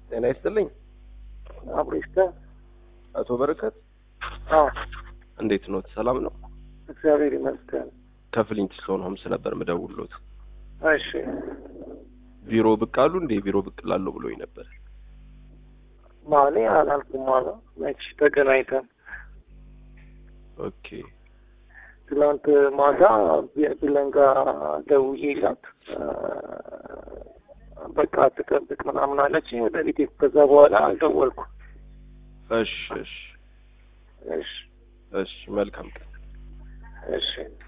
ጤና ይስጥልኝ አብሬስተ አቶ በረከት አዎ እንዴት ኖት? ሰላም ነው? እግዚአብሔር ይመስገን። ከፍሊንት ስቶን ሆምስ ነበር ምደውሎት። እሺ ቢሮ ብቅ አሉ እንዴ? ቢሮ ብቅ ላለሁ ብሎኝ ነበር። ማኔ አላልኩም አለ መች ተገናኝተን ኦኬ ትናንት ማታ ብለን ጋር ደውዬላት በቃ ትጠብቅ ምናምን አለች። ወደ ቤቴ ከዛ በኋላ አልደወልኩም። እሺ እሺ እሺ እሺ መልካም ቀን። እሺ